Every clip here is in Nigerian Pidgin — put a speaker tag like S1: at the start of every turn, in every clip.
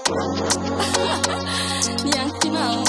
S1: Yankee now.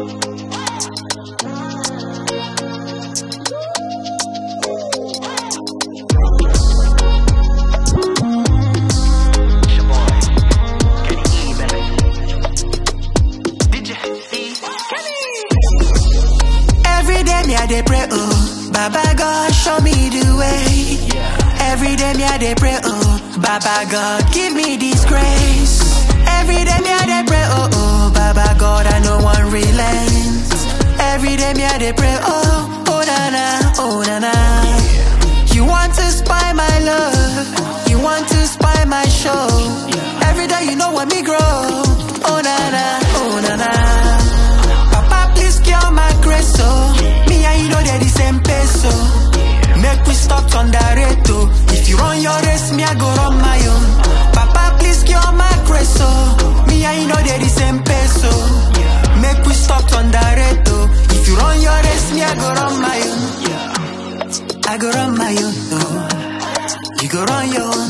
S2: Every day me I dey pray, oh Baba God show me the way. Every day me I dey pray, oh Baba God give me this grace. Every day me I dey pray, oh oh Baba God I no one relent. Every day me I dey pray, oh oh na na oh na na. You want to spy my love, you want to spy my show. Every day you know when me grow, oh na na oh na na. Papa, please cure my grace, oh. Me and you know they're the same pace, oh. Make we stop on the rate, oh. If you run your race, me I go run my own. Papa, please cure my grace, oh. Me and you know they're the same pace, oh. Make we stop on the rate, oh. If you run your race, me I go run my own. I go run my own, oh. You go run your own.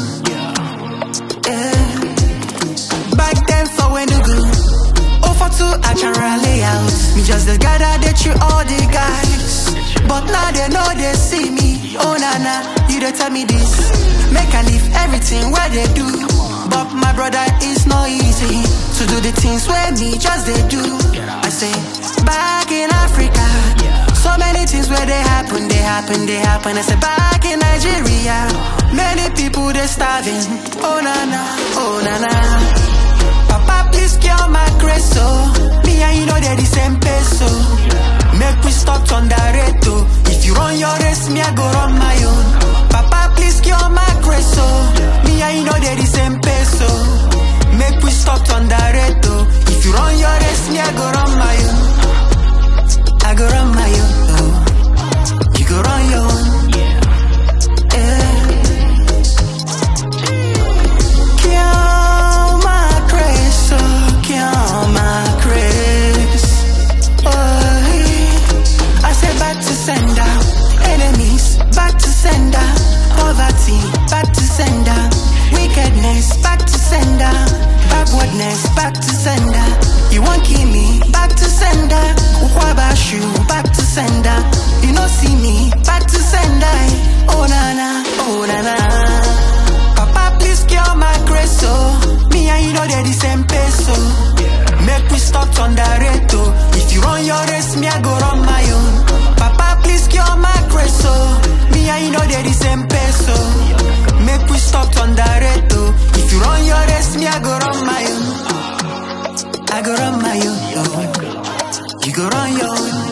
S2: Yeah. Back then for when you go. Oh, for two actual layout. Me just the gather they treat all the guys. But now they know they see me. Oh, na na, you don't tell me this. Make I leave everything where they do. But my brother, it's not easy to do the things where me just they do. I say, back in Africa. So many things where they happen, they happen, they happen. I say, back in Nigeria. Many people they starving. Oh, na na, oh, na na. Papa, please cure my grace, oh. Me and you know they're the same pace, oh. Make we stop on the rate, oh. If you run your race, me I go run my own. Papa, please cure my grace, oh. Me and you know they're the same pace, oh. Make we stop on the rate, oh. If you run your race, me I go run my own. I go run my own, oh. You go run your own. Yeah. Kill my grace, oh, kill my grace. Oh, I say back to sender, enemies back to sender, poverty back to sender, wickedness back to sender, backwardness back to sender. You want kill me back to sender, Ukwabashu back to sender. You no see me back to sender. Oh na na, oh na na. Papa, please cure my grace, oh. Me and you know they're the same pace, oh. Make we stop on the rate, oh. If you run your race, me I go run my own. Papa, please cure my grace, oh. Me and you know they're the same pace, oh. Make we stop on the rate, oh. If you run your race, me I go run my own. I go run my own, oh. You go run your own.